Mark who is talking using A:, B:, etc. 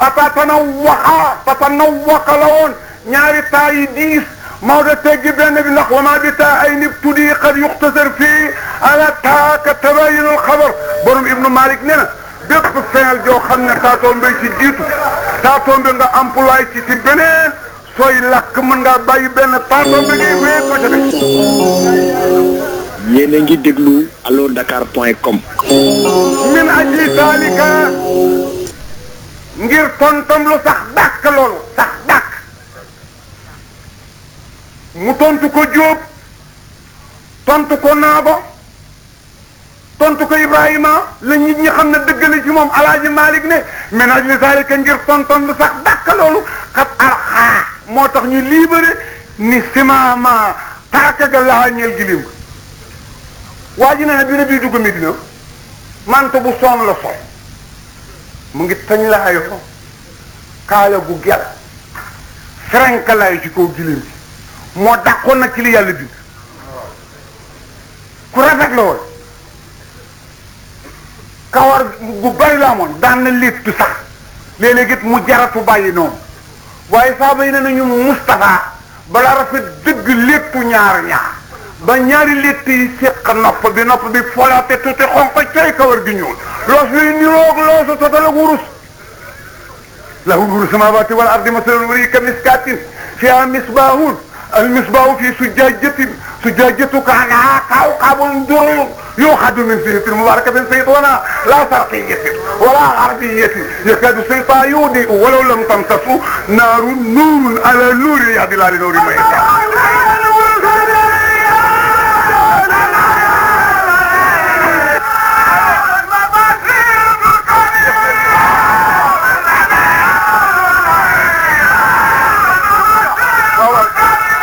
A: fatatanawaxa fatanawaka la woon ñaari taa yi diis Maodo teggi benn bi ndax wama bi taa ay nib tuddi qad yuxtasar fii ala taaka tabayinul xabar borom ibnu Malik nee na bépp fenal joo xam ne taatoom mbay ci jiitu taatoom bi nga employé ci ci beneen sooy lakk mën ngaa bàyyi benn taatoom bi ngay wéy ko ca def
B: yéen a ngi déglu allo dakar point com
A: min ajli zalika ngir tontam lu sax dàkk loolu sax dàkk mu tontu ko Jóob tontu ko Naabo tontu ko Ibrahima la nit ñi xam ne dëgg la ci moom alaaji Malik ne min ajli zalika ngir tontam lu sax dàkk loolu xat arxaa moo tax ñu libéré ni simaama taaka ga laa ñeel gilim waa ji nee na bi ne bii dugg Medina mante bu soon la sol mu ngi tañ la ayoo kaala gu gel ferenkalaayu ci kaw gilim bi moo dàqoon nag ci li yàlla bind ku rafet la woon kawar gu bari la amoon daan na léttu sax léeg-léeg it mu jaratu bàyyi noonu waaye saaba yi ne nañu Moustapha balaa rafet dëgg léttu ñaar ñaar ba ñaari létt yi séq nopp bi nopp bi folaate tuuti xonq coy kawar gi ñuul loos luy niroog loosu total ak wurus lahu nuuru samawati wal ardi masalul wari ka miskatin fiha misbahun al misbahu fi sujjajatin sujjajatu kaanaha kawkabun duruyun yuuxadu min fihatin mubarakatin saytuna la sarqiyatin wala garbiyatin yakadu sayta yudi walaw lam tamsasu naarun nuurun ala nuuri yahdi laa li nuuri man yashaa